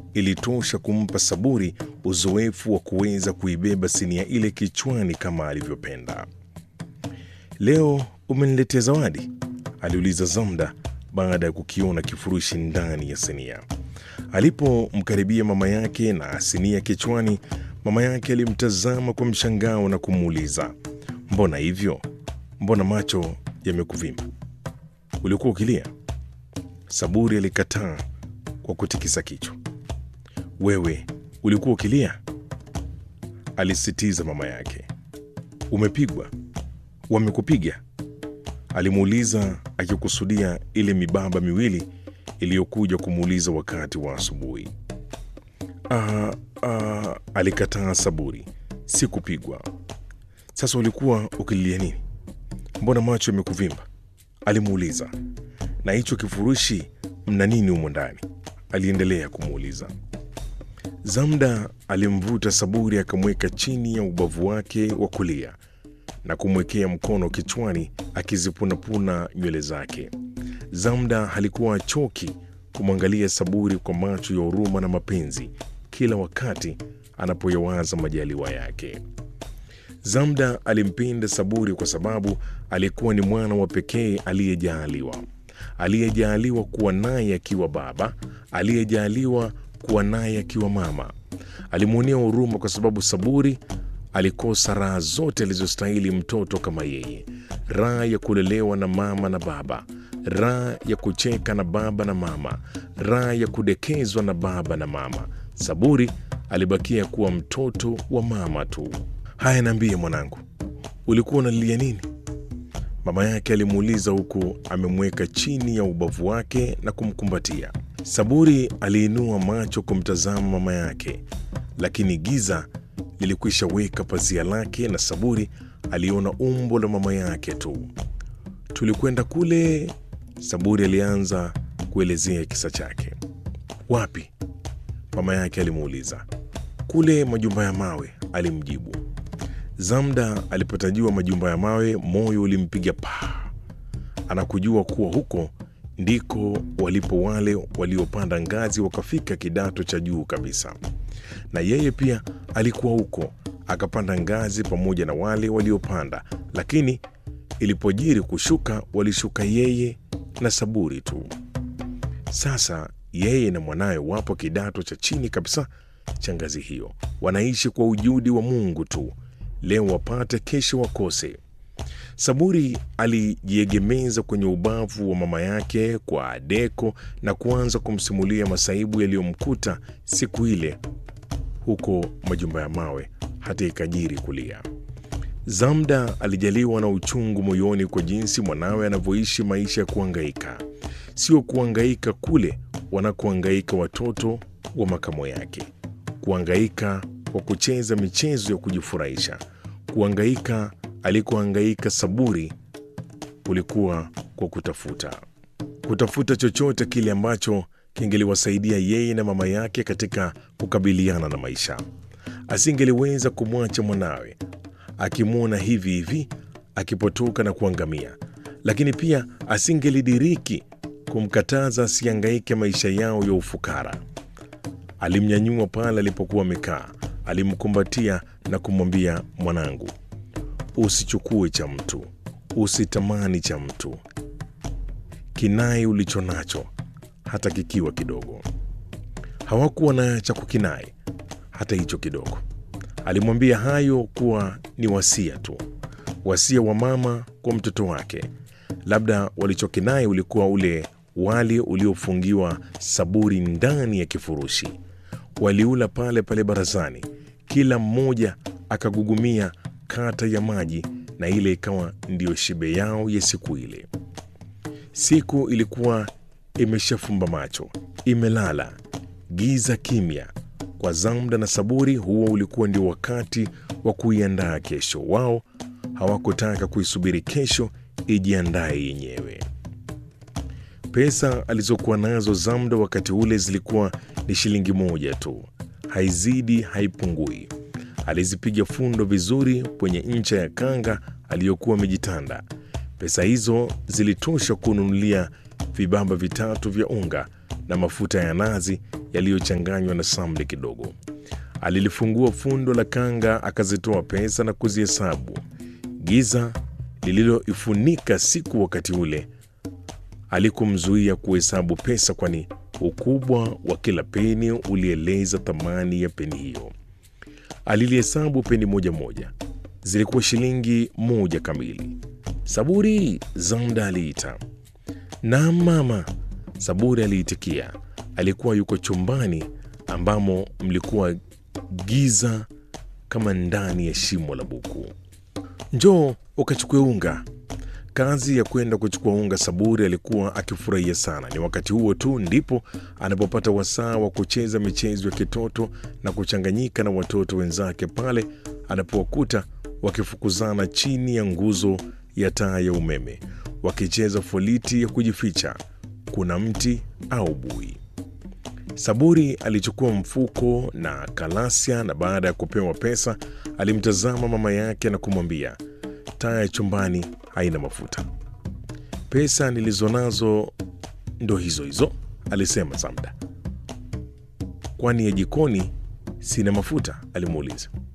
ilitosha kumpa Saburi uzoefu wa kuweza kuibeba sinia ile kichwani kama alivyopenda. Leo umeniletea zawadi? aliuliza Zamda baada ya kukiona kifurushi ndani ya sinia. Alipomkaribia mama yake na sinia kichwani, mama yake alimtazama kwa mshangao na kumuuliza, mbona hivyo? Mbona macho yamekuvimba? Ulikuwa ukilia? Saburi alikataa kwa kutikisa kichwa. Wewe ulikuwa ukilia? alisitiza mama yake. Umepigwa? Wamekupiga? alimuuliza akikusudia ile mibaba miwili iliyokuja kumuuliza wakati wa asubuhi. Ah, ah, alikataa Saburi. Sikupigwa. Sasa ulikuwa ukililia nini? Mbona macho yamekuvimba? alimuuliza. Na hicho kifurushi mna nini humo ndani? aliendelea kumuuliza. Zamda alimvuta Saburi akamweka chini ya ubavu wake wa kulia na kumwekea mkono kichwani akizipunapuna nywele zake. Zamda halikuwa achoki kumwangalia Saburi kwa macho ya huruma na mapenzi kila wakati anapoyawaza majaliwa yake. Zamda alimpenda Saburi kwa sababu alikuwa ni mwana wa pekee aliyejaaliwa, aliyejaaliwa kuwa naye akiwa baba, aliyejaaliwa kuwa naye akiwa mama. Alimwonea huruma kwa sababu Saburi alikosa raha zote alizostahili mtoto kama yeye: raha ya kulelewa na mama na baba, raha ya kucheka na baba na mama, raha ya kudekezwa na baba na mama. Saburi alibakia kuwa mtoto wa mama tu. Haya, niambie mwanangu, ulikuwa unalilia nini? Mama yake alimuuliza huku amemweka chini ya ubavu wake na kumkumbatia. Saburi aliinua macho kumtazama mama yake, lakini giza lilikwisha weka pazia lake na Saburi aliona umbo la mama yake tu. Tulikwenda kule, Saburi alianza kuelezea kisa chake. Wapi? mama yake alimuuliza. Kule majumba ya mawe, alimjibu. Zamda alipotajua majumba ya mawe, moyo ulimpiga paa. Anakujua kuwa huko ndiko walipo wale waliopanda ngazi wakafika kidato cha juu kabisa, na yeye pia alikuwa huko, akapanda ngazi pamoja na wale waliopanda, lakini ilipojiri kushuka, walishuka yeye na Saburi tu. Sasa yeye na mwanawe wapo kidato cha chini kabisa cha ngazi hiyo, wanaishi kwa ujudi wa Mungu tu, leo wapate, kesho wakose. Saburi alijiegemeza kwenye ubavu wa mama yake kwa deko na kuanza kumsimulia masaibu yaliyomkuta siku ile huko majumba ya mawe, hata ikajiri kulia. Zamda alijaliwa na uchungu moyoni kwa jinsi mwanawe anavyoishi maisha ya kuangaika, sio kuangaika kule wanakoangaika watoto wa makamo yake, kuangaika kwa kucheza michezo ya kujifurahisha, kuangaika alikoangaika Saburi kulikuwa kwa kutafuta kutafuta chochote kile ambacho kingeliwasaidia yeye na mama yake katika kukabiliana na maisha. Asingeliweza kumwacha mwanawe akimwona hivi hivi akipotoka na kuangamia, lakini pia asingelidiriki kumkataza asiangaike maisha yao ya ufukara. Alimnyanyua pale alipokuwa amekaa, alimkumbatia na kumwambia, mwanangu, usichukue cha mtu, usitamani cha mtu, kinai ulicho nacho, hata kikiwa kidogo. Hawakuwa na cha kukinai hata hicho kidogo. Alimwambia hayo kuwa ni wasia tu, wasia wa mama kwa mtoto wake. Labda walichokinai ulikuwa ule wali uliofungiwa Saburi ndani ya kifurushi. Waliula pale pale barazani, kila mmoja akagugumia kata ya maji, na ile ikawa ndiyo shibe yao ya siku ile. Siku ilikuwa imeshafumba macho, imelala, giza kimya. Kwa Zamda na Saburi, huo ulikuwa ndio wakati wa kuiandaa kesho. Wao hawakutaka kuisubiri kesho ijiandaye yenyewe. Pesa alizokuwa nazo Zamda wakati ule zilikuwa ni shilingi moja tu, haizidi haipungui. Alizipiga fundo vizuri kwenye ncha ya kanga aliyokuwa amejitanda. Pesa hizo zilitosha kununulia vibamba vitatu vya unga na mafuta ya nazi yaliyochanganywa na samli kidogo. Alilifungua fundo la kanga, akazitoa pesa na kuzihesabu. Giza lililoifunika siku wakati ule alikumzuia kuhesabu pesa, kwani ukubwa wa kila peni ulieleza thamani ya peni hiyo. Alilihesabu peni moja moja, zilikuwa shilingi moja kamili. Saburi, Zamda aliita. Naam mama, Saburi aliitikia. Alikuwa yuko chumbani ambamo mlikuwa giza kama ndani ya shimo la buku. Njoo ukachukue unga. Kazi ya kwenda kuchukua unga Saburi alikuwa akifurahia sana. Ni wakati huo tu ndipo anapopata wasaa wa kucheza michezo ya kitoto na kuchanganyika na watoto wenzake pale anapowakuta wakifukuzana chini ya nguzo ya taa ya umeme, wakicheza foliti ya kujificha, kuna mti au bui. Saburi alichukua mfuko na kalasia, na baada ya kupewa pesa alimtazama mama yake na kumwambia, taa ya chumbani haina mafuta. Pesa nilizonazo ndo hizo hizo, alisema Zamda. Kwani ya jikoni sina mafuta? alimuuliza.